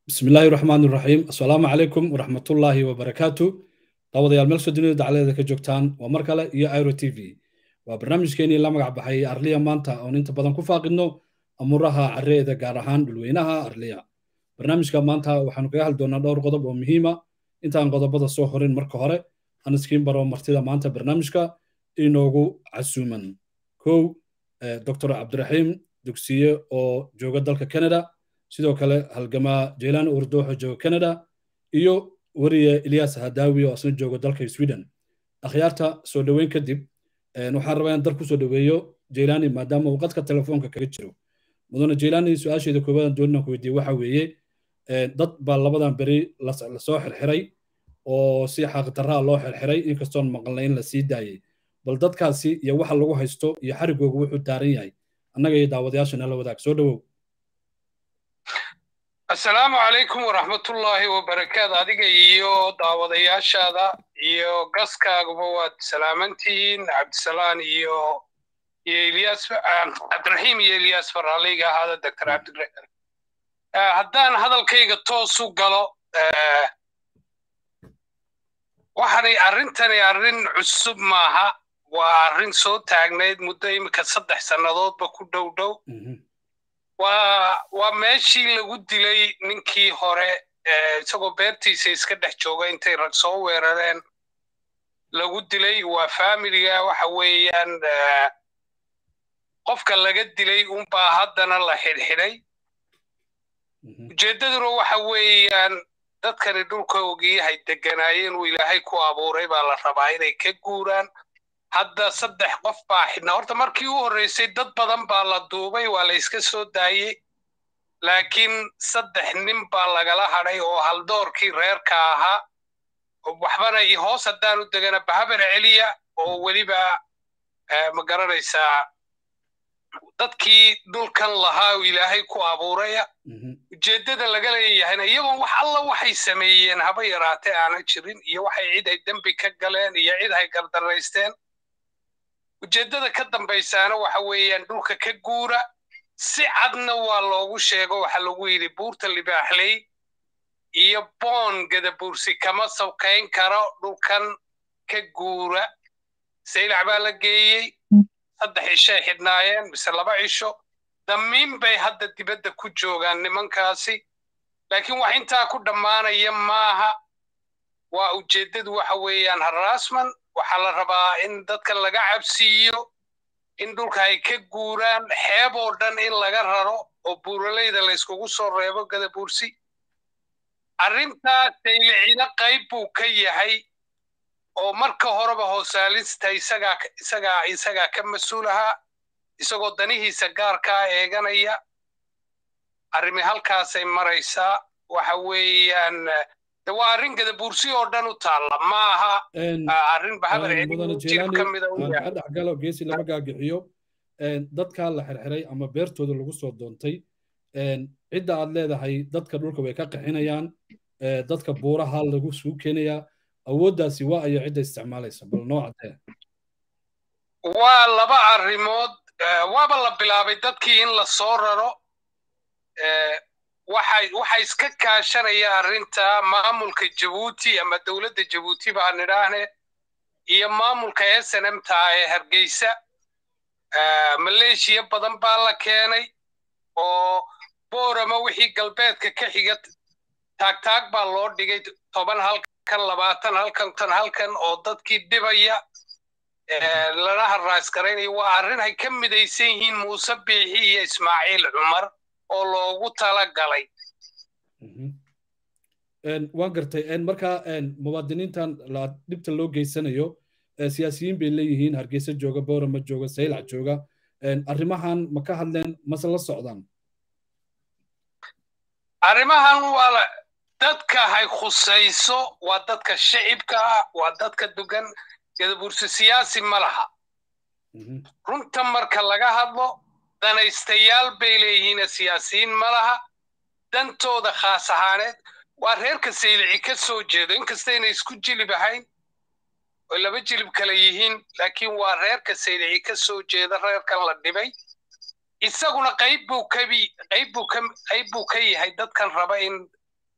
bismi illaahi raxmaan iraxiim assalaamu calaykum waraxmatullaahi wabarakaatu daawadayaal meel soo dunida dacaladeeda ka joogtaan waa mar kale iyo iro t v waa barnaamijkeenii la magac baxay arliya maanta oon inta badan ku faaqidno amuuraha carreeda gaar ahaan dhulweynaha arliya barnaamijka maanta waxaanu kaga hadli doonaa dhowr qodob oo muhiima intaan qodobada soo horin marka hore aan iskiin baro martida maanta barnaamijka inoogu casuuman kow doctor cabdiraxiim dugsiye oo jooga dalka canada sidoo kale halgamaa jeylaan urdooxo jooga canada iyo weriye ilyas hadaawi oo asna jooga dalka sweden akhyaarta soo dhoweyn kadib waxaan rabaa inaan dal ku soo dhoweeyo jeylaani maadaama uu qadka telefoonka kaga jiro mudane jeylaani su-aasheeda koowadan doonina ku weydiiye waxa weeye dad baa labadan beri lasoo xirxiray oo si xaqdarraa loo xirxiray inkastoon maqalnay in la sii daayey bal dadkaasi iyo waxa lagu haysto iyo xarigooga wuxuu taaran yahay annaga iyo daawadayaasha nala wadaag soo dhowow assalaamu calaykum waraxmatullaahi wabarakaatu adiga iyo daawadayaashaada iyo gaskaaguba waad salaamantihiin cabdisalaan iyo iyo ilyas cabdiraxiim iyo ilyas faraalayga ahaada doctor cabdiraxiim haddaan hadalkayga toos u galo waxanay arrintani arrin cusub maaha waa arrin soo taagnayd muddo iminka saddex sannadoodba ku dhow dhow waa waa meeshii lagu dilay ninkii hore isagoo beertiisa iska dhex jooga intay rag soo weerareen lagu dilay waa faamiliga waxa weeyaan qofka laga dilay unbaa haddana la xidhxidhay ujeeddaduna waxa weeyaan dadkani dhulka ogiyahay deganaayeen uu ilaahay ku abuuray baa la rabaa inay ka guuraan hadda saddex qof baa xidhnaa horta markii u horreysay dad badan baa la duubay waa la iska soo daayey laakiin saddex nin baa lagala hadhay oo haldoorkii reerka ahaa waxbana iyo hoos haddaan u degana bahabar celiya oo weliba ma garanaysaa dadkii dhulkan lahaa uu ilaahay ku abuuraya ujeeddada laga leeyahayna iyagoon wax alla waxay sameeyeen haba yaraatee aanan jirin iyo waxay cid ay dembi ka galeen iyo cid ay gardaraysteen ujeeddada ka dambaysaana waxa weeyaan dhulka ka guura si cadna waa loogu sheego waxa lagu yidhi buurta libaaxley iyo boon gadabuursi kama sawkayn karo dhulkan ka guura saylac baa la geeyey saddex cishay xidhnaayeen mise laba cisho damiin bay hadda dibadda ku joogaan nimankaasi laakiin wax intaa ku dhammaanaya maaha waa ujeeddadu waxa weeyaan haraasman waxaa la rabaa in dadka laga cabsiiyo in dhulka ay ka guuraan xeeb oo dhan in laga raro oo buuralayda layskugu soo reebo gadabuursi arrintaa saylicina qayb buu ka yahay oo marka horeba hoosaalista isagaa isagaa isagaa ka mas-uul ahaa isagoo danihiisa gaarkaa eeganaya arrimi halkaasay maraysaa waxa weeyaan de waa arrin gadabuursi oo dhan u taalla ma aha arrin bahabar jir ka mida kaa dhexgalo geesi lama gaagixiyo dadkaa la xirxiray ama beertooda lagu soo doontay cidda aad leedahay dadka dhulka way ka qixinayaan dadka buuraha lagu suu keenayaa awooddaasi waa ayo cidda isticmaalaysa bal noo caddee waa laba arrimood waaba la bilaabay dadkii in la soo raro waxay waxa iska kaashanaya arrinta maamulka jabuuti ama dowladda jabuuti baan nidhaahne iyo maamulka s n m ta ee hargeysa maleeshiya badan baa la keenay oo boorama wixii galbeedka ka xiga taagtaag baa loo dhigay toban halkan labaatan halkan tan halkan oo dadkii dhibaya lana harraasgaraynaya waa arrin ay ka midaysan yihiin muuse biixi iyo ismaaciil cumar oo loogu tala galay waan gartay marka muwaadiniintan dhibta loo geysanayo siyaasiyiin bay leeyihiin hargeysa jooga boorama jooga saylac jooga arrimahan ma ka hadleen mase la socdaan arrimahan waa dadka hay khusayso waa dadka shicibka ah waa dadka dugan gadabuursi siyaasi ma laha runta marka laga hadlo danaystayaal bay leeyihiin siyaasiyiin ma laha dantooda khaas ahaaneed waa reerka saylici ka soo jeedo inkasta inay isku jilib ahayn oo laba jilib kale yihiin laakiin waa reerka saylici ka soo jeeda reerkan la dhibay isaguna qayb buu kabi qayb buu ka qayb buu ka yahay dadkan raba in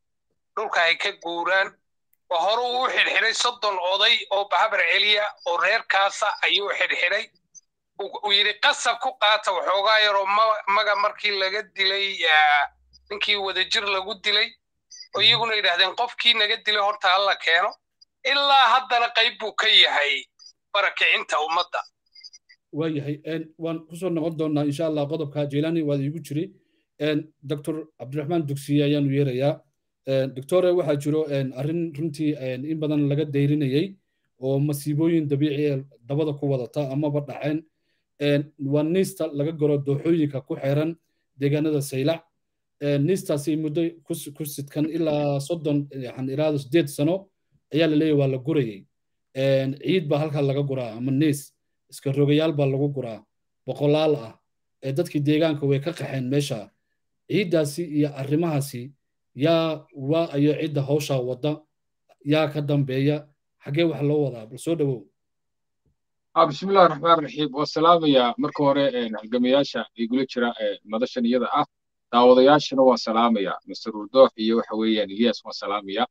dhulka ay ka guuraan waa hore uu xidhxidhay soddon oday oo bahabar celiya oo reerkaasa ayuu xidhxidhay uu yidhi qasab ku qaata waxoogaa yaroo maga markii laga dilay ninkii wadajir lagu dilay oo iyaguna yidhahdeen qofkii naga dilay horta hala keeno ilaa haddana qayb buu ka yahay barakicinta ummadda waayahay waan kusoo noqon doonaa insha allah qodobka jeelani waad iigu jiri doctor cabdiraxmaan dugsiye ayaanu yeerayaa doctore waxaa jiro arrin runtii in badan laga dayrinayey oo masiibooyin dabiici ee dabada ku wadata amaba dhaceen waa niista laga goro dooxooyinka ku xeeran deegaanada saylac niistaasi muddo ku sidkan ilaa soddon waxaan iraado sideed sano ayaa la leeyahy waa la gurayey ciid baa halkaa laga guraa ama niis iska rogayaal baa lagu guraa boqolaal ah ee dadkii deegaanka way ka qaxeen meesha ciiddaasi iyo arrimahaasi yaa waa ayo cidda hawshaa wadda yaa ka dambeeya xaggee wax loo wadaa bal soo dhowow bismillahi raxmaan raxiim waa salaamayaa marka hore halgamayaasha igula jira madashan iyada ah daawadayaashana waa salaamaya master urdoox iyo waxa weeyaan ilyas waa salaamaya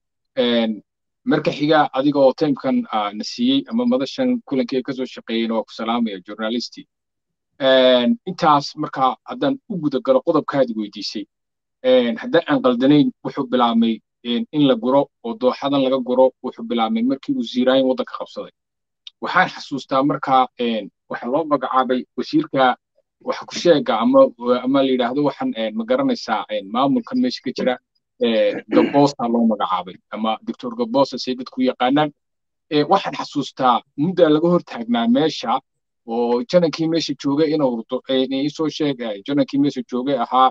marka xiga adiga oo taymkan na siiyey ama madashan kulankee kasoo shaqeeyeyna waa ku salaamaya journalisti intaas marka haddaan u guda galo qodobkaadi weydiisay haddaan aan qaldanayn wuxuu bilaabmay in la guro oo dooxadan laga guro wuxuu bilaabmay markii uu ziiraayin waddanka qabsaday waxaan xasuustaa markaa waxa loo magacaabay wasiirka waxa ku sheega ama ama la yidhaahdo waxaan ma garanaysaa maamulkan meesha ka jira gabosa loo magacaabay ama doctor gabosa say dadku yaqaanaan waxaan xasuustaa muddaa laga hortaagnaa meesha oo janankii meesha joogay inuu urdo isoo sheeg janankii meesha joogay ahaa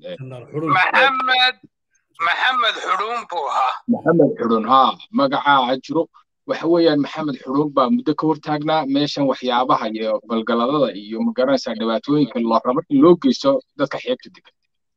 maxamed maxamed xudhuun buu ahaa maxamed xudhuun haa magacaa jiro waxa weeyaan maxamed xudhuun baa muddo ka hortaagnaa meeshan waxyaabaha iyo galgaladada iyo magaranaysaa dhibaatooyinka loo rabo in loo geysto dadka xeebta degan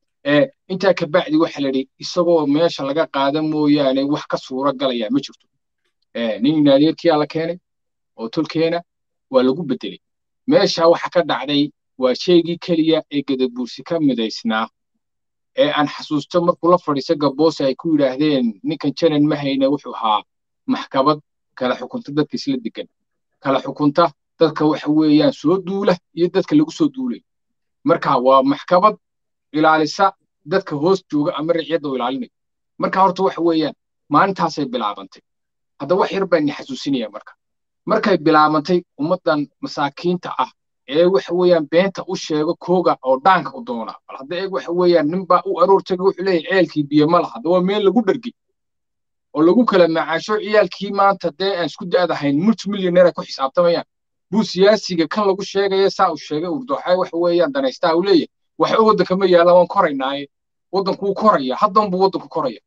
intaa kabacdi waxa la yidhi isagoo meesha laga qaada mooyaane wax ka suura galaya ma jirto nin naadeerkiyaa la keenay oo tolkeena waa lagu bedelay meesha waxa ka dhacday waa sheegii keliya ee gadabuursi ka midaysnaa ee aan xasuusto markuu la fadhiisa gaboose ay ku yidhaahdeen ninkan janan ma hayne wuxuu ahaa maxkamad kala xukunta dadka isla degan kala xukunta dadka waxa weeyaan soo duula iyo dadka lagu soo duulay marka waa maxkamad ilaalisa dadka hoos jooga ama riciyadda u ilaalinaya marka horta waxa weeyaan maalintaasay bilaabantay hadda wax yar baan ni xasuusinaya marka markay bilaabantay ummaddan masaakiinta ah ee waxa weeyaan beenta u sheego kooga oo dhaanka u doona bal hadda eeg waxa weeyaan ninbaa u aroor tagay wuxuu leeyahay ceelkii biyo ma laha hadda waa meel lagu dhergay oo lagu kala macaasho ciyaalkii maanta dee aan isku daadahayn multimillionaire ku xisaabtamayaan buu siyaasiga kan lagu sheegaya saa uu sheegay urdooxay waxa weeyaan danaystaa uu leeyahay waxba waddanka ma yaallaan waan koraynaaye waddanku wuu koraya haddan buu waddanku koraya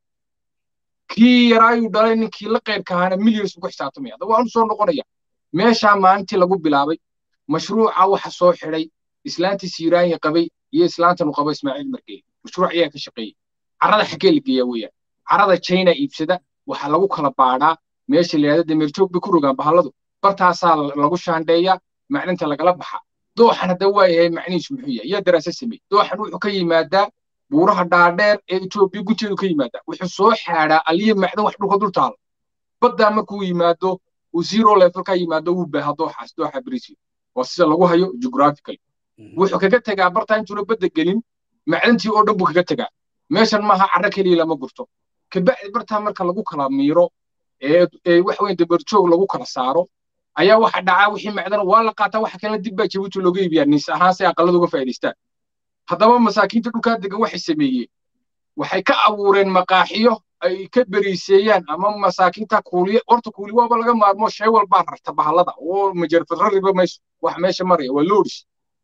kii yaraayuu dhalay ninkii la qayrka ahaana millions buu ku xisaabtamaya hadda waan u soo noqonaya meeshaa maalintii lagu bilaabay mashruuca waxa soo xidhay islaantii siiraanya qabay iyo islaantan uu qabo ismaaciil margeey mashruuc ayaa ka shaqeeyey carrada xaggee la geeyaa weeyaan carrada china iibsada waxaa lagu kala baadhaa meesha la yidhahdo dameerjoog bay ku rogaan bahalladu bartaasaa lagu shaandheeyaa maclinta lagala baxa dooxan hadda waa yahay macnihiisu muxuu yahay yaa daraasa sameeyey dooxan wuxuu ka yimaadaa buuraha dhaadheer ee etoobiya gunteedu ka yimaadaa wuxuu soo xaadhaa aliya macdan wax dhulka dul taalo baddaa markuu yimaado uu zero level ka yimaado wuu baaha dooxaas dooxa brisbane waa sida lagu hayo geographical wuxuu kaga tegaa bartaa intuuna badda gelin macdantii oo dhan buu kaga tegaa meeshan maaha carro keliya lama gurto kabacdi bartaa marka lagu kala miiro ee waxa weyn dabarjoog lagu kala saaro ayaa waxa dhacaa wixii macdana waa la qaataa waxa kalena dib baa jabuuti looga iibiyaa niis ahaan si aqallada uga faa'iidaystaan haddaba masaakiinta dhulkaa degan waxay sameeyeen waxay ka abuureen maqaaxiyo ay ka beriiseeyaan ama masaakiinta kuuliye horta kuuli waaba laga maarmo shay walbaa rarta bahallada oo majarfadrariba mayso wax meesha maraya waa loodhis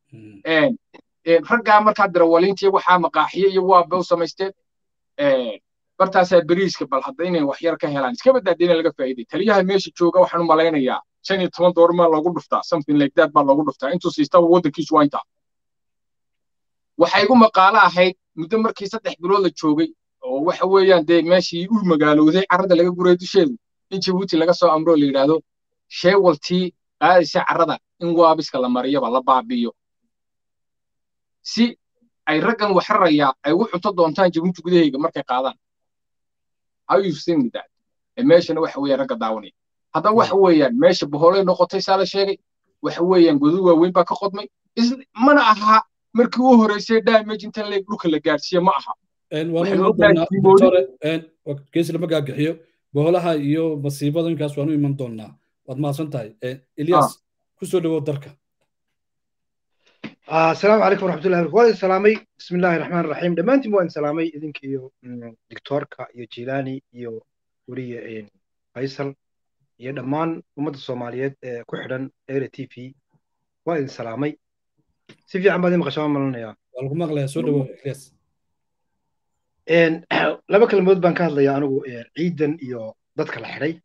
raggaa markaa darawaliintii waxaa maqaaxiyo iyo waaba u samaysteen bartaasaa beriiska bal hadda inay wax yar ka helaan iska baddaada in laga faa'iiday taliyaha meesha jooga waxaan u malaynayaa shan iyo toban doolar maa loogu dhuftaa something like that baa loogu dhuftaa intuu siistaba waddankiisu waa intaa waxay igu maqaalo ahayd muddo markii saddex bilood la joogay oo waxa weeyaan dee meeshii u magaalowday carrada laga guray dusheedu in jabuuti laga soo amroo la yidhaahdo sheewaltii qaadaysa carrada in waabiska la mariyaba la baabi'iyo si ay raggan waxrarayaa ay ugu cunto doontaan jabuuti gudahayga markay qaadaan how you think that meeshana waxa weeyaan ragga daawanaya haddaba waxa weeyaan meesha boholay noqotay saa la sheegay waxa weeyaan godad waaweyn baa ka qodmay mana aha markii u horeysay damage inta leeg dhulka la gaarsiiye ma aha geesi lama gaagixiyo boholaha iyo masiibadinkaas waanu iman doonaa waad mahadsan tahay ilyas kusoo dhawow darka asalaamu calaykum waraxmatullahi barakatu waa salaamay bismi illaahi raxmaan raxiim dhammaantiin waan salaamay idinka iyo doctoorka iyo jilani iyo weliya faysal iyo dhammaan ummadda soomaaliyeed ee ku xidhan era t v waa idin salaamay si fiican baad maqashaa malanayaa waa lagu maqlayaa soo dhawow ilyas laba kelmood baan ka hadlayaa anigu ciidan iyo dadka la xidhay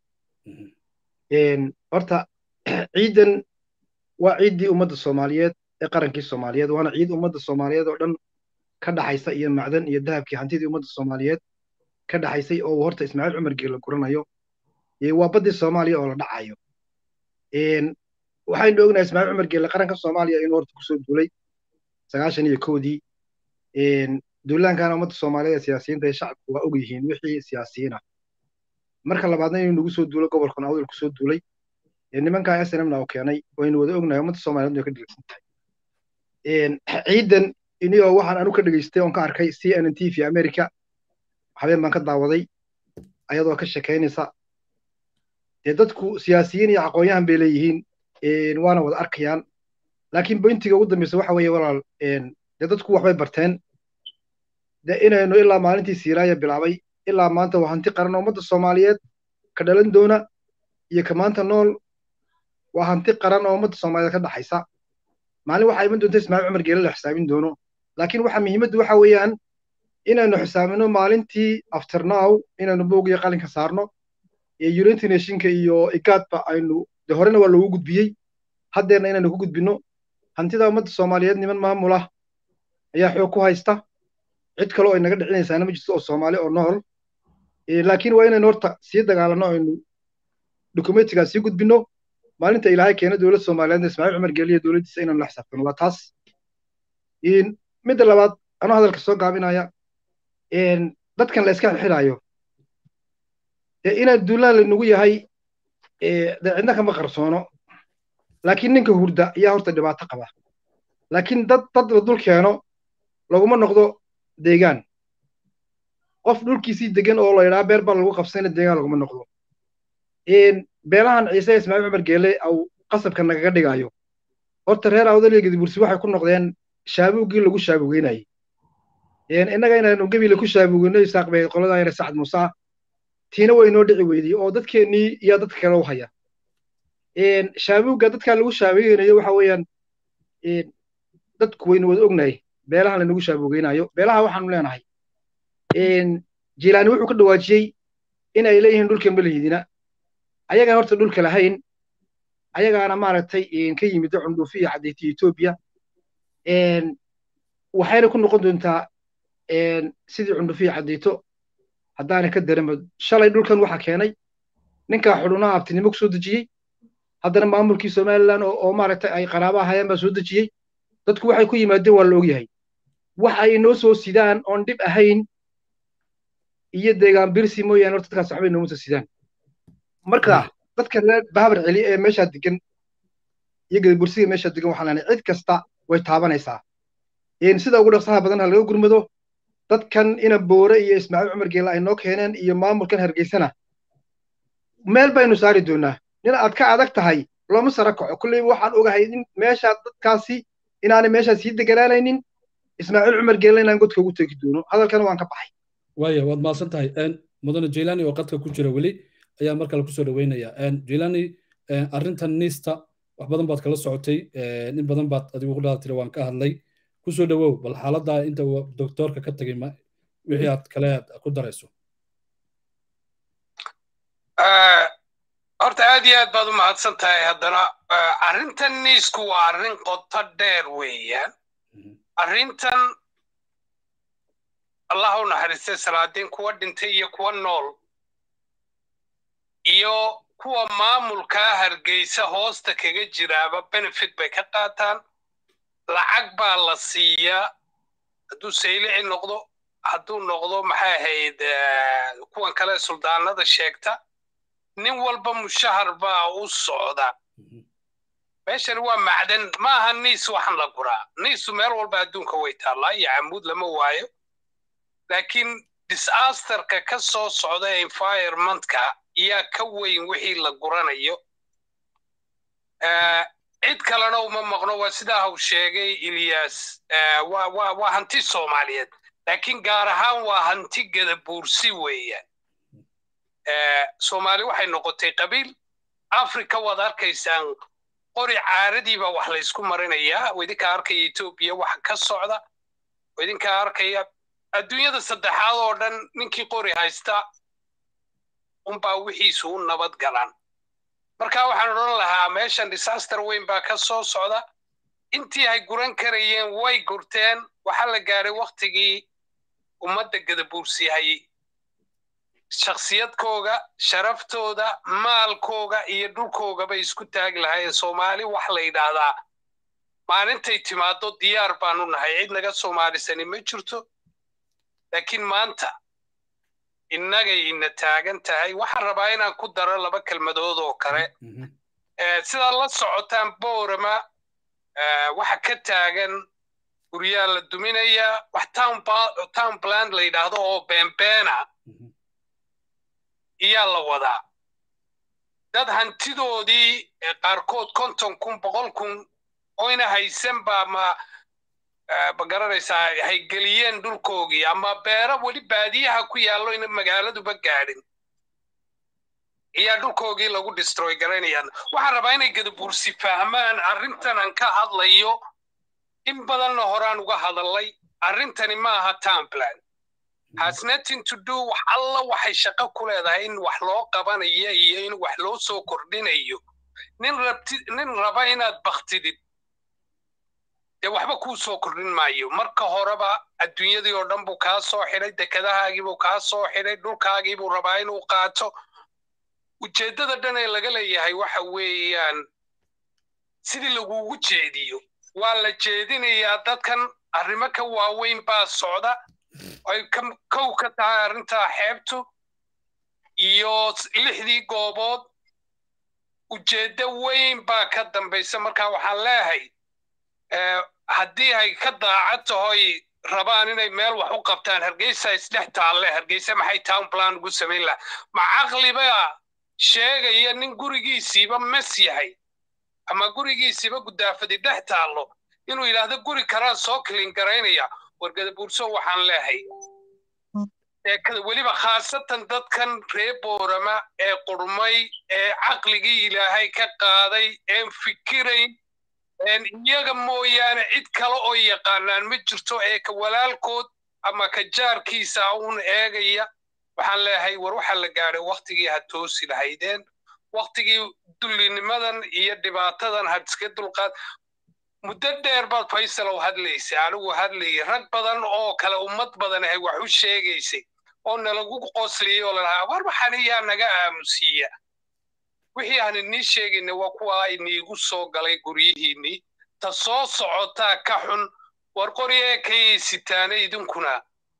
horta ciidan waa ciiddii ummadda soomaaliyeed ee qarankii soomaaliyeed waana ciid ummadda soomaaliyeed oo dhan ka dhaxaysa iyo macdan iyo dahabkii hantidii ummadda soomaaliyeed ka dhaxaysay oo horta ismaaciil cumar geela guranayo waa baddii soomaaliya oo la dhacayo waxaynu ognahay ismaaciil cumar geele qaranka soomaaliya inuu horta kusoo duulay sagaashan iyo kowdii duulaankana ummadda soomaaliyeed ee siyaasiyiinta ee shacabku waa og yihiin wixii siyaasiyiin ah marka labaadna inuu nagu soo duulo gobolkan awdal kusoo duulay nimankaa snmna oo keenay waynu wada ognahay ummadda soomaaliyeed way ka dhegeysan tahay ciidan iniyoo waxaan anu ka dhegeystay oon ka arkay c n n t v america habeen baan ka daawaday ayadoo ka sheekaynaysa dee dadku siyaasiyiin iyo aqoon-yahan bay leeyihiin waana wada arkayaan laakiin bointiga ugu dambeysa waxa weeye walaal dee dadku waxbay barteen de inaynu ilaa maalintii siiraaya bilaabay ilaa maanta waa hanti qaran ummadda soomaaliyeed ka dhalan doona iyo ka maanta nool waa hanti qaran oo ummadda soomaaliyeed ka dhaxaysa maalin waxaa iman doonta ismaaciil cumar geele la xisaabin doono laakiin waxa muhiimaddu waxa weeyaan inaynu xisaabino maalintii afternow inaynu boog iyo qalinka saarno ee united nationka iyo igaadba aynu de horena waa loogu gudbiyey haddeerna inaynu ku gudbino hantida ummadda soomaaliyeed niman maamul ah ayaa xoog ku haysta cid kale oo inaga dhicinaysaana ma jirto oo soomaali oo nool laakiin waa inaynu horta sii dagaalanno aynu dokumentigaa sii gudbino maalinta ilaahay keena dowlad soomaaliyeedna ismaaciil cumar geeliya dowladdiisa inaynu la xisaabtano waa taas midda labaad anoo hadalka soo gaabinaya dadkan la iska xirxiraayo dee inaan duulaan laynagu yahay dee cidna kama qarsoono laakiin ninka hurda ayaa horta dhibaato qaba laakiin dad dad la dul keeno laguma noqdo deegaan qof dhulkiisii degan oo la yidhaha beer baa lagu qabsayna deegaan laguma noqdo beelahan ciise ismaaciil cumar geele au qasabka nagaga dhigayo horta reer awdal iyo gedibursi waxay ku noqdeen shaabuuggii lagu shaabugeynayay innaga inaynu gebile ku shaabugeyno isaaq bay qoladaa yare sacad muuse tiina way inoo dhici weydii oo dadkeennii iyo dadka kale u haya shaabuugga dadkaa lagu shaabugeynayo waxa weeyaan dadku waynu wada ognahay beelahan lanagu shaabugeynayo beelaha waxaanu leenahay jilaani wuxuu ka dhawaajiyey in ay leeyihiin dhulka malihidina ayagaan horta dhulka lahayn ayagaana maaragtay ka yimid cundhuufi iyo caddeyti etoobiya waxayna ku noqon doontaa sidii cundhufi iyo caddeyto haddaana ka daranba shalay dhulkan waxa keenay ninkaa xudhunaha abtinimo ku soo dejiyey haddana maamulkii somalilan oo maaragtay ay qaraaba ahayeen baa soo dejiyey dadku waxay ku yimaadeen waa la ogyahay wax ay inoo soo sidaan oon dhib ahayn iyo deegaan birsi mooyaane horta dadkaas waxbay nooma soo sidaan marka dadka reer bahabar celi ee meeshaa degan iyo gadabursiga meeshaa degan waxaan leenahay cid kasta way taabanaysaa sida ugu dhaqsaha badan ha laga gurmado dadkan ina boore iyo ismaaciil cumar geela ay noo keeneen iyo maamulkan hargeysana meel baynu saari doonaa nin aad ka adag tahay looma sara kaco kulleyba waxaan ogahay in meesha dadkaasi inaanay meeshaa sii deganaanaynin ismaaciil cumar geela inaan godka ugu tegi doono hadalkana waan ka baxay waaya waad mahadsan tahay mudane jilani oo qadka ku jira weli ayaa mar kale kusoo dhaweynaya jilani arrintan niista wax badan baad kala socotay in badan baad adigu kudhaa tiri waan ka hadlay kusoo dhawow bal xaaladda inta uu doktoorka ka tegay wixii aad kale ku darayso horta aad iyo aad baad u mahadsan tahay haddana arrintan niisku waa arrin qoto dheer weeyaan arrintan allah u naxariistay salaadiin kuwa dhintay iyo kuwa nool iyo kuwa maamulkaa hargeysa hoosta kaga jiraaba benefit bay ka qaataan lacag baa la siiyaa hadduu saylici noqdo hadduu noqdo maxay ahayd kuwan kale suldaanada sheegta nin walba mushahar baa u socda meeshani waa macdan ma aha niis waxan la guraa niisu meel walba adduunka way taallaa iyo camuud lama waayo laakiin disasterka ka soo socda environmentka yaa ka weyn wixii la guranayo cid kalena uma maqno waa sidaa hau sheegay ilyas waa hanti soomaaliyeed laakiin gaar ahaan waa hanti gadabuursi weeyaan soomaali waxay noqotay qabiil africa waad arkaysaan qori caaradiiba wax laysku marinayaa oo idinkaa arkaya etoobiya wax ka socda oo idinkaa arkaya adduunyada saddexaad oo dhan ninkii qori haysta unbaa wixiisu u nabad galaan marka waxaan odhan lahaa meeshan disaster weyn baa ka soo socda intii ay guran karayeen way gurteen waxaa la gaadhay waktigii ummadda gadabuursihay shakhsiyadkooga sharaftooda maalkooga iyo dhulkoogaba isku taagi lahaayeen soomaali wax la yidhaahdaa maalintay timaado diyaar baanu nahay cid naga soomaalisani ma jirto laakiin maanta innagay ina taagan tahay waxaan rabaa inaan ku daro laba kelmadood oo kale sidaad la socotaan boorama waxa ka taagan guryaa la duminayaa wax town plant la yidhaahdo oo beenbeena iyaa la wadaa dad hantidoodii qaarkood konton kun boqol kun oyna haysan baa ma ma garanaysaa haygeliyeen dhulkoogii ama beero weli baadiyaha ku yaallo ina magaaladuba gaadhin ayaa dhulkoogii lagu destroy garanayaan waxaan rabaa inay gadabuursi fahmaan arrintan aan ka hadlayo in badanna horaan uga hadallay arrintani ma aha townplan has nothing to do wax alla waxay shaqo ku leedahay in wax loo qabanayo iyo in wax loo soo kordhinayo nin rabti nin raba inaad baktidid dee waxba kuu soo kordhin maayo marka horeba adduunyadii oo dhan buu kaa soo xidhay dekedahaagiibuu kaa soo xidhay dhulkaagiibuu rabaa inuu qaato ujeeddada dhan ee laga leeyahay waxa weeyaan sidii lagugu jeediyo waa la jeedinayaa dadkan arrimo ka waaweyn baa socda ay kow ka tahay arrintaa xeebtu iyo lixdii goobood ujeeddo weyn baa ka dambaysa marka waxaan leeyahay haddii ay ka daacad tahoy rabaan inay meel wax u qabtaan hargeysa isdhex taalle hargeysa maxay town plan ugu samayn laha ma caqliba sheegaya nin gurigiisiiba mes yahay ama gurigiisiiba gudaafadi dhex taallo inuu yidhaahdo guri karaan soo kilin garaynaya wargadabuurso waxaan leehay weliba khaasatan dadkan reer boorama ee qurmay ee caqligii ilaahay ka qaaday een fikirayn iyaga mooyaane cid kale oo yaqaanaan ma jirto ee ka walaalkood ama ka jaarkiisa uun eegaya waxaan leeyahay war waxaa la gaadhay waktigii had toosi lahaydeen waktigii dullinimadan iyo dhibaatadan had iska dulqaad muddo dheer baad faysalow hadlaysay anigu hadlayay rag badan oo kale ummad badan ahay wax u sheegaysay oo nalagu qosliyey oo lalahaa war waxaan iyaa naga aamusiiya wixii aan inii sheegayna waa kuwa iniigu soo galay guryihiinnii ta soo socotaa ka xun war qoryee kayay sitaana idinkuna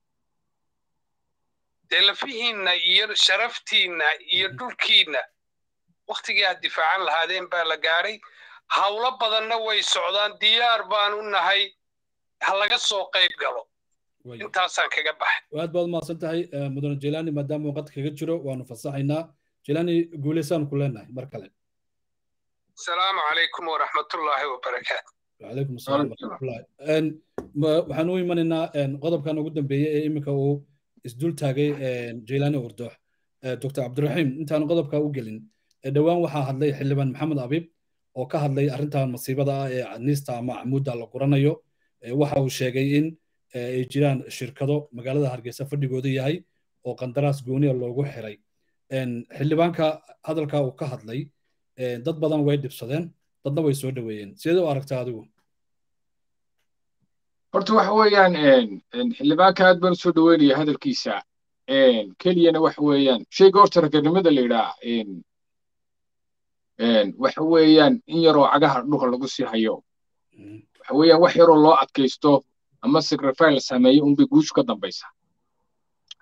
dee lafihiinna iyo sharaftiinna iyo dhulkiinna wakhtigii aad difaacan lahaadeen baa la gaadhay hawlo badanna way socdaan diyaar baan u nahay ha laga soo qayb galo intaasaan kaga baxay aad baad umahadsan tahay mudane jelani maadaama waqad kaga jiro waanu fasaxaynaa jelani guuleysaan ku leenahay mar kale asalaamu calaykum waraxmatullaahi wabarakaatu wacalaykum asalaam waraxmatullahi waxaan u imanaynaa qodobkan ugu dambeeyey ee iminka uu isdul taagay jelani wardoox dr cabdiraxiim intaan qodobka u gelin dhowaan waxaa hadlay xildhibaan maxamed abiib oo ka hadlay arrintan masiibada ah ee niista ama camuudda la guranayo waxa uu sheegay in ay jiraan shirkado magaalada hargeysa fadhigooda yahay oo qandaraas gooniya loogu xiray xildhibaanka hadalka uu ka hadlay dad badan way dhibsadeen dadna way soo dhoweeyeen sidee u aragtaa adigu horta waxa weeyaan xildhibaanka aad baan usoo dhoweynaya hadalkiisa keliyana waxa weeyaan shayga horta raganimada la yidhaa waxa weeyaan in yaroo cagaha dhulka lagu sii hayo waxa weeyaan wax yaroo loo adkaysto ama sacrifice la sameeyo unbay guushu ka dambaysa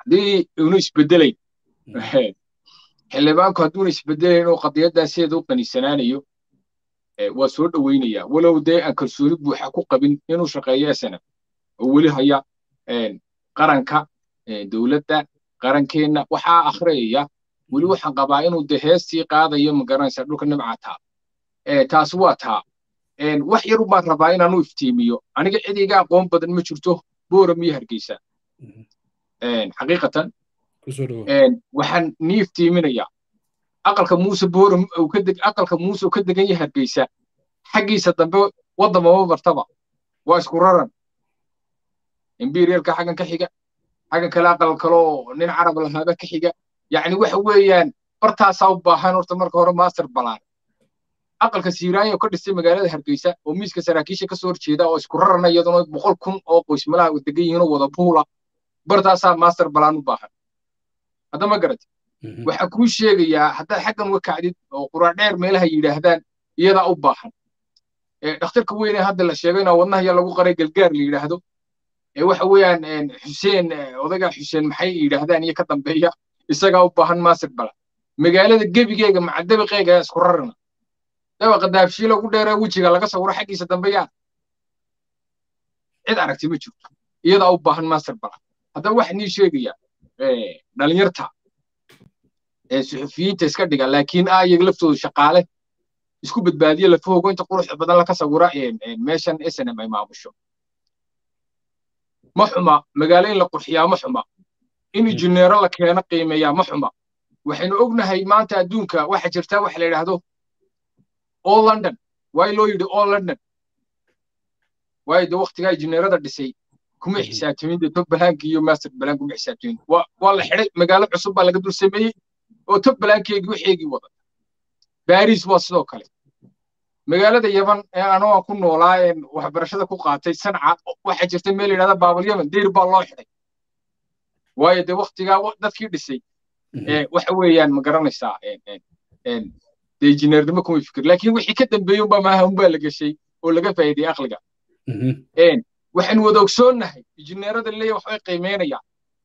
haddii una isbedelayn xildhibaanku hadduuna isbedelayn oo qadiyaddaa sideeda u qaniisanaanayo waa soo dhoweynayaa walow dee aan kalsooni buuxa ku qabin inuu shaqeeyo snf oo weli haya qaranka dowladda qarankeenna waxaa akhriyaya weli waxaan qabaa inuu de heestii qaadayo magaranaysa dhulka nimca taa taasi waa taa wax yar baan rabaa inaanu iftiimiyo aniga cid iga aqoon badan ma jirto booram iyo hargeysa xaqiiqatan waxaan nii iftiiminayaa aqalka muuse booram aqalka muuse ka degan yahay hargeysa xaggiisa dambe waddamaba martaba waa isku raran imperialka xaggan ka xiga xaggan kale aqal kaloo nin carab lahaaba ka xiga yacni waxa weeyaan bartaasaa u baahan horta marka hore master balaan aqalka siiraanya ka dhistay magaalada hargeysa oo miiska saraakiisha kasoo horjeeda oo isku rarana iyaduna boqol kun oo qoys malaha degan yihiin oo wada buula bartaasaa master balaan u baahan hadda ma garat waxaa kuu sheegayaa haddaad xaggan uga kacdid oo quraadheer meelaha yidhaahdaan iyadaa u baahan dhakhtarka weyne hadda la sheego inaa wadnahaya lagu qaray galgaar la yidhaahdo waxa weeyaan xuseen odaga xuseen maxay yidhaahdaan iyo ka dambeeya isagaa u baahan master balaan magaalada gebigeega maca dabiqeega isku rarana dabaqa daabshiila ugu dheeree wejiga laga sawiro xaggiisa dambe yaa cid aragti ma jirto iyadaa u baahan master balaan haddaba waxaa nii sheegaya dhalinyarta suxufiyiinta iska dhiga laakiin ah iyaga laftoodu shaqaale isku badbaadiya lafahoogo inta quruxda badan laka sawira meeshan snm ay maamusho ma xuma magaalo in la qurxiyaa ma xuma in injineero la keeno qiimeeyaa ma xuma waxaynu ognahay maanta adduunka waxa jirta waxa la yidhaahdo all london waay loo yidhi all london waayo de waktigaa injineerada dhisay kuma xisaabtamin de tog balaanki iyo master balaan kuma xisaabtamin waa la xidhay magaalo cusub baa laga dul sameeyey oo tog balaankeegii waxeegii wada baris waa sidoo kale magaalada yaman ee anoo aan ku noolaa een waxbarashada ku qaatay sanca waxaa jirta meel yidhahda baabal yaman deyr baa loo xidhay waayo de waktigaa dadkii dhisay waxa weeyaan ma garanaysaa de injineernimo kuma fikir laakiin wixii ka dambeeyey unbaa maaha unbaa la geshay oo laga faa'iidey aqliga waxaynu wada ogsoonnahay injineerada leeya waxbay qiimeynayaan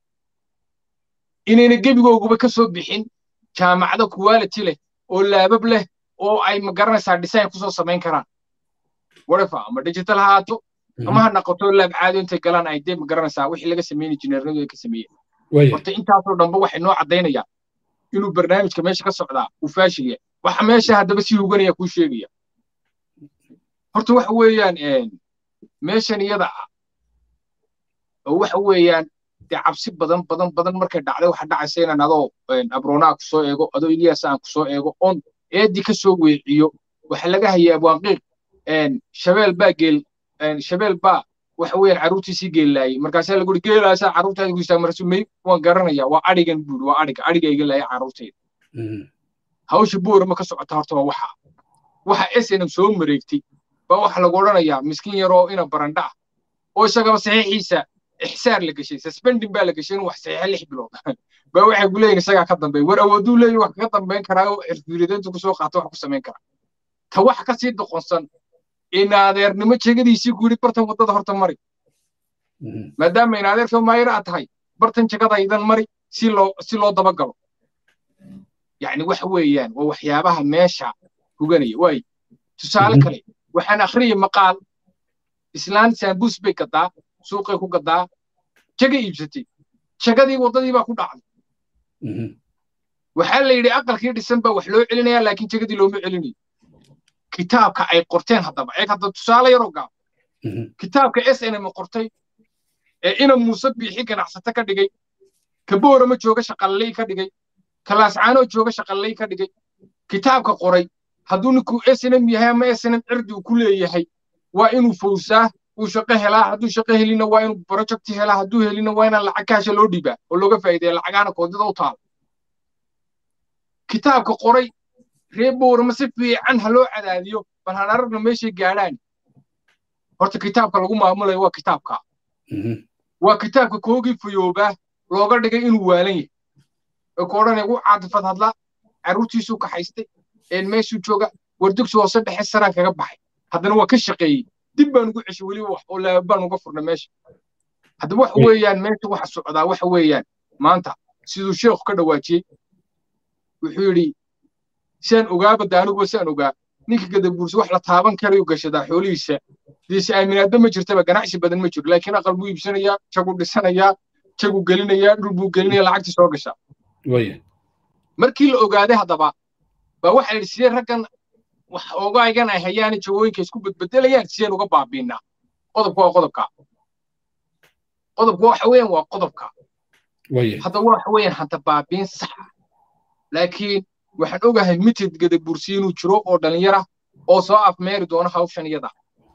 inayna gebigooguba ka soo bixin jaamacado quality leh oo laabab leh oo ay ma garanaysaa design kusoo samayn karaan whatever ama digital ha haato ama ha noqoto laab caadi intay galaan ay dee ma garanaysaa wixii laga sameyn injineernadu ay ka sameeyeen horta intaasoo dhanba waxay noo caddaynayaan inuu barnaamijka meesha ka socdaa uu faashil yahay waxa meesha haddaba sii huganaya kuu sheegaya horta waxa weeyaan meeshan iyada ah oo waxa weeyaan dee cabsi badan badan badan markay dhacday waxa dhacaysa inaan adoo abroonaa ku soo eego adoo iliyas aan ku soo eego oon eedii ka soo weeciyo waxa laga hayay abwaanqiiq shabeel baa geel shabeel baa waxa weeyaan carruurtiisii geellaayay markaasaa lagu uri geelaasaa carruurtaada ku istaa marsu may waan garanaya waa adhigan buuri waa adhiga adhiga iga laaya carruurtayda hawsha boorama ka socota horta waa waxa waxa snm soo mareegtay baa waxa lagu odhanayaa miskiin yaroo ina barandha ah oo isagaba saxiixiisa ixsaar la geshay suspending baa la geshay inuu wax saxiixa lix bilood baa waxay ku leeyihin isagaa ka dambeey war awooduu leeyahy wax kaga dambeyn karaa oo xirfiirideyntu kusoo qaato wax ku samayn karaa ta wax ka sii doqonsan inaadeernimo jegadiisii ku yidhi bartan waddada horta mari maadaama inaadeerka maayir aad tahay bartan jegadaydan mari si loo si loo dabagalo yacni waxa weeyaan waa waxyaabaha meesha huganaya waay tusaale kale waxaan akhriyay maqaal islaan saambuus bay gadaa suuqay ku gadaa jaga iibsatay jagadii waddadii baa ku dhacday waxaa la yidhi aqalkii dhisan baa wax loo celinaya laakiin jagadii looma celinayo kitaabka ay qorteen haddaba eeg hadda tusaale yaroo gaab kitaabka s n m qortay ee ina muuse biixi ganacsato ka dhigay kaboorama jooga shaqalley ka dhigay kalaascaanoo jooga shaqalley ka dhigay kitaabka qoray hadduu ninkuu s n m yahay ama s n m cirdi uu ku leeyahay waa inuu fowsaa uu shaqo helaa hadduu shaqo helina waa inuu project helaa hadduu helina waa inaan lacag kaasha loo dhiibaa oo looga faa'iideeya lacagaana koodida u taala kitaabka qoray ree boorama si fiican ha loo cadaadiyo bal han aragna meeshay gaadhaan horta kitaabka lagu maamulayo waa kitaabka waa kitaabka koogii fayoobaa looga dhigay inuu waalan yahay oo ka odhanaya u caadifad hadla carruurtiisuu kaxaystay een meeshuu jooga wardugsi hoose dhexe saraan kaga baxay haddana waa ka shaqeeyey dib baan ugu ceshay weliba wax oo laabaan uga furna meesha haddaba waxa weeyaan meesha waxa socdaa waxa weeyaan maanta siduu sheekhu ka dhawaajiyey wuxuu yidhi siaan ogaaba da aniguba siaan ogaa ninka gadabuursi wax la taaban karayu gashadaa xoolihiisa deese aaminaadba ma jirtaba ganacsi badan ma jiro laakiin aqal buu iibsanayaa jaguu dhisanayaa jaguu gelinayaa dhul buu gelinaya lacagtii soo gashaa markii la ogaaday haddaba baa waxaa yidhi sidee raggan wax ogaagan ay hayaani jawooyinka isku bedbedelayaan sideen uga baabiinaa qodobka waa qodobka qodobka waxa weeyaan waa qodobka hadda waxa weeyaan hadda baabiin sax ah laakiin waxaan ogahay mitid gadabursi inuu jiro oo dhalinyara oo soo afmeeri doona hawshan iyada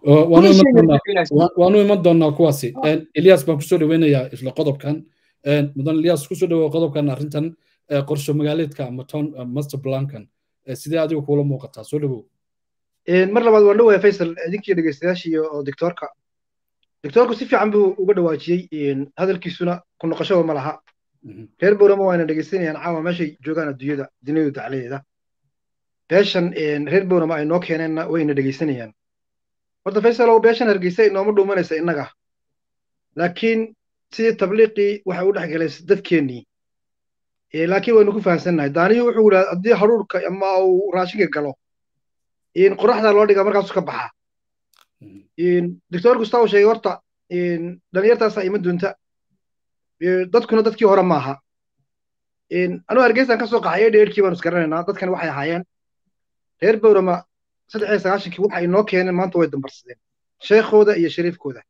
waanu iman doonaa kuwaasi elias baan kusoo dhaweynayaa isla qodobkan mudan elias kusoo dhawow qodobkan arrintan qorsho magaaleedka ama town master plankan sidee adigu kuula muuqataa soo dhawow mar labaad waan dhawahay faysal idinkii dhegeystayaashii oo doctoorka doctoorku si fiican buu uga dhawaajiyey hadalkiisuna ku noqoshaba ma laha reer bowrama waana dhegeysanayaan caawa meeshay joogaan adduunyada duniyadu dacladeeda beeshan reer bowrama ay noo keeneenna wayna dhegeysanayaan horta faysalow beeshan hargeysa inooma dhuumanaysa innaga laakiin sidii tabliiqii waxay u dhex galay dadkeennii laakiin waynu ku fahamsannahay daaniyu wuxuu yidhaha haddii haruurka ama uu raashinka galo qoraxdaa loo dhigaa markaasuu ka baxaa doctor gustavo sheegay horta dhalinyartaasaa ima doonta dadkuna dadkii hore maaha anuu hargeysaan ka soo qaxay dheerkii baanu isgaranaynaa dadkani waxay ahaayeen reer bowrama saddex iyo sagaashankii waxa inoo keeneen maanta way dambarsadeen sheekhooda iyo shariifkooda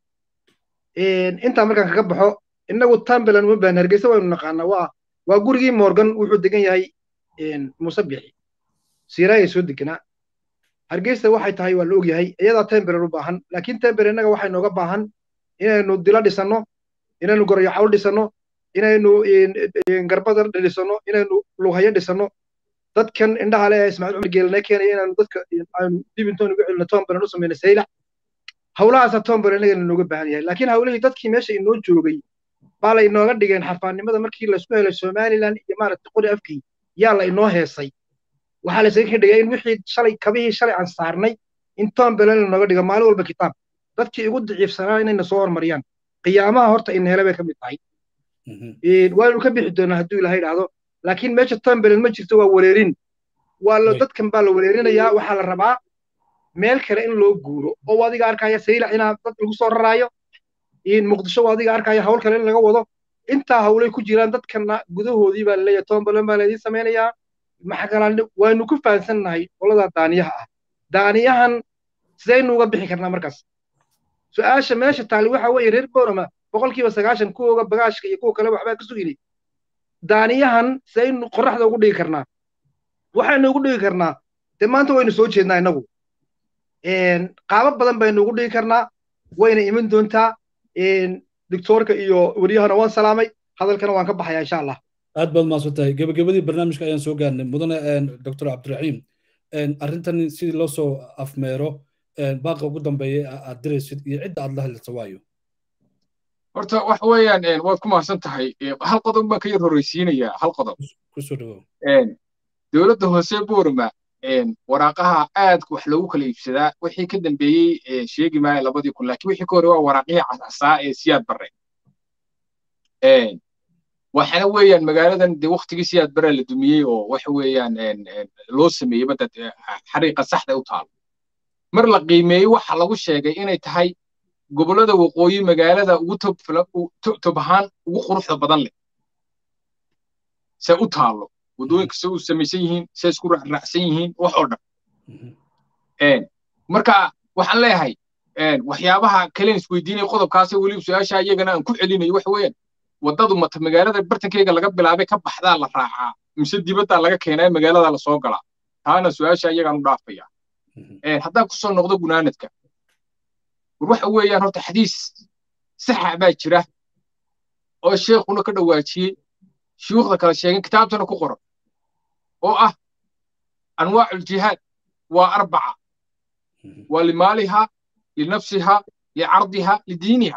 intaa markaan kaga baxo innagu tambelan uma baahan hargeysa waynu naqaanaa waa waa gurigii morgan wuxuu degan yahay muuse bixi siiraaya soo deganaa hargeysa waxay tahay waa la og yahay iyadaa tembelan u baahan laakiin tembelan innaga waxay nooga baahan inaynu dilo dhisanno inaynu gorayo cawl dhisanno inaynu garbada dhisanno inaynu lughayo dhisanno dadkan indhaha le ismaaciil cumar geelana keenaya inaanu dadka aynu dib intoon ugu celino tombelan u samayno saylac hawlahaasa tombelan inagana nooga baahan yahay laakiin hawlihii dadkii meesha inoo joogay baa la inooga dhigeen xarfaannimada markii laysku helay somaliland iyo maaragtay qori afkii yaa la inoo heesay waxaa laysaga ka dhigay in wixii shalay kabihii shalay aan saarnay in tombelan lanooga dhigo maalin walba kitaab dadkii ugu daciifsanaa inayna soo hormariyaan qiyaamaha horta in hele bay ka mid tahay waanu ka bixi doonaa hadduu ilaha idhaahdo laakiin meesha tombelan ma jirto waa wareerin waa la dadkan baa la wareerinayaa waxaa la rabaa meel kale in loo guuro oo adiga arkaya saylac inaa dad lagu soo raraayo muqdisho adiga arkaya hawl kale in laga wado intaa hawlay ku jiraan dadkana gudahoodii baa laleeyahay tombelan baa laydin samaynayaa maxagalaan waynu ku fahansannahay qoladaa daaniyaha ah daaniyahan sidaynu uga bixi karnaa markaas su-aasha meesha taali waxa weeye reer boorama boqolkiiba sagaashan kuwooga bagaashka iyo kuwa kale waxbaa ka sugini daaniyahan sidaynu qorraxda ugu dhigi karnaa waxaynu ugu dhigi karnaa dee maanta waynu soo jeednaa innagu qaabo badan baynu ugu dhigi karnaa wayna iman doontaa doctoorka iyo wariyahana waan salaamay hadalkana waan ka baxayaa insha allah aad baad mahadsan tahay gebagabadii barnaamijka ayaan soo gaarnay mudane doctor cabdiraxiim arrintan sidii loo soo afmeero baaqa ugu dambeeya aad diraysid iyo cidda aad la hadlaysa waayo horta waxa weeyaan waad ku mahadsan tahay hal qodob baan ka yar horreysiinayaa hal qodob kusoo dhawow dowladda hoose boorama waraaqaha aadka wax loogu kala iibsadaa wixii ka dambeeyey sheegi maayo labadii kun laakiin wixii ka hore waa waraaqihii casasaa ee siyaad barre waxaana weeyaan magaaladan dee waktigii siyaad barre la dumiyey oo waxa weeyaan loo sameeyey badda xariiqa saxda u taalo mar la qiimeeyey waxa lagu sheegay inay tahay gobollada waqooyi magaalada ugu tob ahaan ugu quruxda badan leh se u taalo waddooyinka se u samaysan yihiin se isku raacraacsan yihiin wax oo dhan marka waxaan leeyahay waxyaabaha kalen isweydiinaya qodobkaasee weliba su-aasha iyagana aan ku celinayo waxa weeyaan waddadu mata magaalada bartankeyga laga bilaabay ka baxdaa la raacaa mise dibaddaa laga keenaa magaalada la soo galaa taana su-aasha iyagaan u dhaafaya haddaan kusoo noqdo gunaanadka war waxa weeyaan horta xadiis saxa baa jira oo sheekhuna ka dhawaajiyey shuyuukhda kala sheegin kitaabtana ku qoran oo ah anwaacu ljihaad waa arbaca waa limaaliha linafsiha licardiha lidiiniha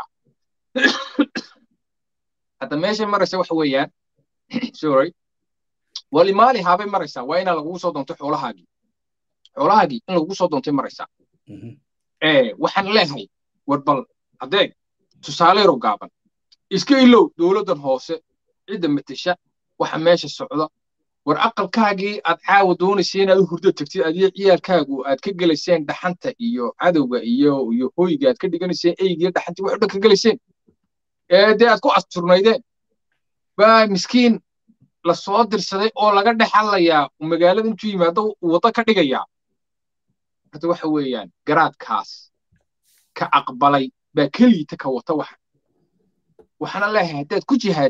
hadda meeshay maraysa waxa weeyaan sorry waa limaaliha bay maraysaa waa inaa lagugu soo doonto xoolahaagii xoolahaagii in lagugu soo doontay maraysaa waxaan leeyahay war bal adeeg tusaale yaro gaaban iska ilow dowladdan hoose cidda matasha waxa meesha socda war aqalkaagii aad caawa doonaysay inaad u hurdo tagtid adiyo ciyaalkaagu aad ka gelayseen dhaxanta iyo cadowga iyo iyo hoyga aad ka dhiganayseen eygiyo dhaxantii wax dhan ka gelayseen ee dee aad ku asturnaydeen baa miskiin la soo dirsaday oo laga dhex hadlayaa magaalada intuu yimaado waddo ka dhigayaa hadda waxa weeyaan garaadkaas ka aqbalay baa keliita ka wata waxa waxaana leeyahay haddaad ku jihaad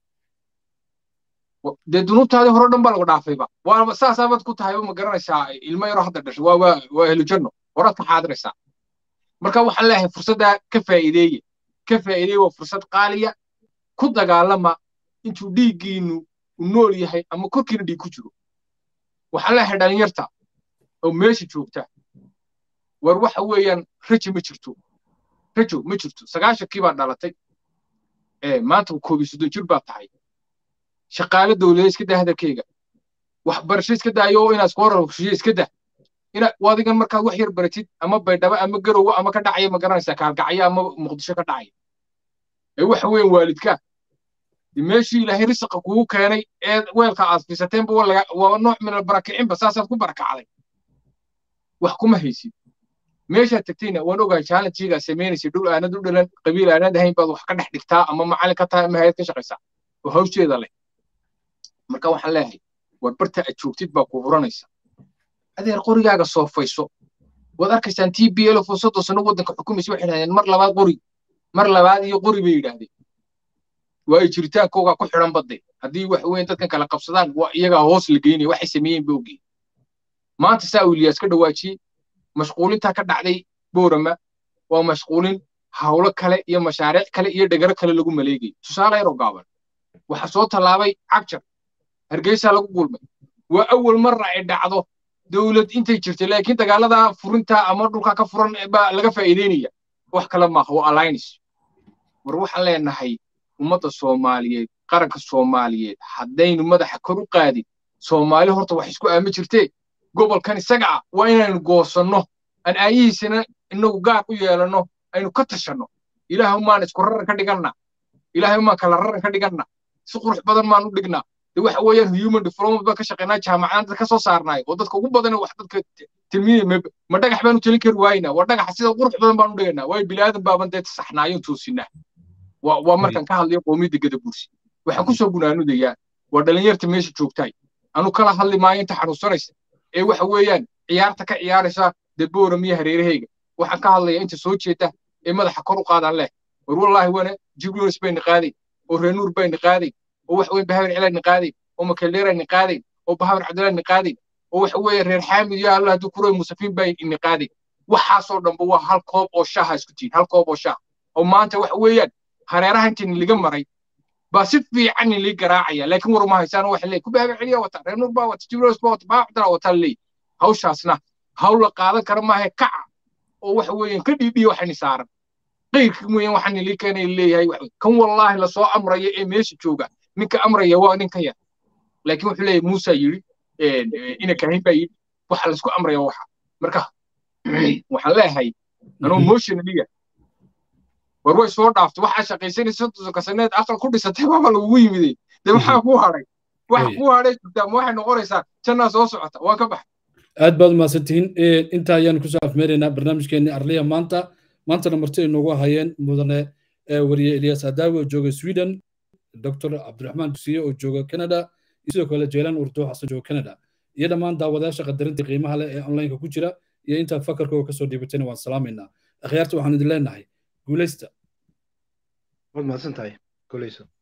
dee dunuubtaadii hore dhan baa lagu dhaafayba waaba saasaabad ku tahayba ma garanaysaa ilmo yaroo hadda dhashay waa waa waa helijanno horaad ka xaadiraysaa marka waxaan leeyahay fursaddaa ka faa'iideeye ka faa'iideeye waa fursad qaaliya ku dagaalama intuu dhiiggiinu u nool yahay ama korkiina dhiig ku jiro waxaan leeyahay dhalinyarta oo meesha joogta war waxa weeyaan rajo ma jirto rajo ma jirto sagaashankii baa dhalatay maanta koob iyo soddon jir baa tahay shaqaale dowladeed iska daa hadalkeyga waxbarasho iska daayo inaad iska horarkushiyo iska dah ina adigan markaad wax yar baratid ama baydhabo ama garowo ama ka dhacaya ma garanaysaa kaalgacyo ama muqdisho ka dhacaya ee waxa weeyaan waalidkaa meeshii ilaahay risaqa kugu keenay ee weelka aad fiisateenba waa nooc min albarakicinba saasaad ku barakacday wax kuma haysid meeshaad tagtayna waan ogahay challengegaa samaynaysa dhul aanad u dhalan qabiil aanad ahayn baad wax ka dhex dhigtaa ama macallin ka tahay ama hayad ka shaqaysaa oo hawsheeda leh marka waxaan leeyahay war barta aad joogtid baa ku huranaysa adeer qorigaaga soofayso waad arkaysaan t b l oo soddon sano waddanka xukumaysa waxay yidhahdeen mar labaad qori mar labaad iyo qori bay yidhaahdeen waa ay jiritaankoogaa ku xidhan badde haddii wax weyn dadkan kala qabsadaan waa iyagaa hoos la geynaya waxay sameeyeen ba ogeen maanta saa uu ilyaas ka dhawaajiyey mashquulintaa ka dhacday boorama waa mashquulin hawlo kale iyo mashaariic kale iyo dhegaro kale lagu maleegay tusaale yaroo gaaban waxaa soo tallaabay cagjar hargeysaa lagu gulmay waa awal marna ay dhacdo dowlad intay jirtay laakiin dagaalada furinta ama dhulka ka furan baa laga faa'iideynaya wax kale maaha waa alliance war waxaan leenahay ummadda soomaaliyeed qaranka soomaaliyeed haddaynu madaxa kor u qaadin soomaali horta wax isku aami jirtee gobolkan isaga ah waa inaynu goosanno aan aayihiisana inagu gaar u yeelanno aynu ka tashanno ilaahay maan isku raran ka dhiganna ilaahay maan kala raran ka dhiganna si qurux badan maan u dhignaa de waxa weeyaan human development baan ka shaqaynaa jaamacadaan dad ka soo saarnaay oo dadka ugu badan wax dadka tilmiinaya ma dhagax baanu telin kari waayna waa dhagaxa sida qurux badan baan u dhigaynaa waayo bilaadan baaban dee saxnaayo toosinaa waa waa markaan ka hadlayo qoomiyadda gadabuursi waxaan ku soo gunaanudayaa waa dhalinyarta meesha joogtaay anu kala hadli maayo inta xanuunsanaysa ee waxa weeyaan ciyaarta ka ciyaaraysa dee booram iyo hareerahayga waxaan ka hadlayaa inta soo jeeda ee madaxa kor u qaadaan leh war wallaahi wana jibrilis bayna qaaday oo reenuur bayna qaaday oo wax weyn bahabar cilaadna qaaday oo makeldeerayna qaaday oo bahabar cabdillaahna qaaday oo waxa weeye reer xaamid iyo allah hadduu kuroy musafiin baa ina qaaday waxaasoo dhanba waa hal koob oo shaha isku tihin hal koob oo shah oo maanta waxa weeyaan hareeraha intiin liga maray baa si fiican lii garaacaya laakiin war uma haysaan waxa leey ku bahabar celiya wata reer nuur baa wata jibrilis baa wata bahabar cabdillah wata leey hawshaasna hawl la qaadan kara maahe kaca oo waxa weeyaan ka dhiidhiya waxayni saaran qayrkii mooyaan waxaan ilii keenay leeyahay kan wallaahi lasoo amraya ee meesha jooga ninka amraya waa ninka yar laakiin wuxuu leeyahay muusa yidhi ina kahin baa yidhi waxa laisku amraya waxa marka waxaan leeyahay anuu motionaliya war way soo dhaaftay waxaa shaqaysanaysa soddonka saneed aqal ku dhisatay baaba lagugu yimiday dee maxaa kuu hadhay waxa kuu hadhay jirtaa ma waxay noqonaysaa jannaa soo socota waan ka baxay aad baad umahadsantihiin intaa ayaanu kusoo afmeeraynaa barnaamijkeenii arliya maanta maantana marti ay noogu hayeen mudane wariye eliyaas adaawi oo jooga sweden dr cabdiraxmaan dusiye oo jooga canada iyo sidoo kale jeelaan urdo xasan jooga canada iyo dhammaan daawadayaasha qadarinta qiimaha leh ee onlineka ku jira iyo intaad fakarkooga kasoo dhiibatayna waan salaamaynaa akhyaarta waxaan idin leenahay guulaysta waad mahadsan tahay guulayso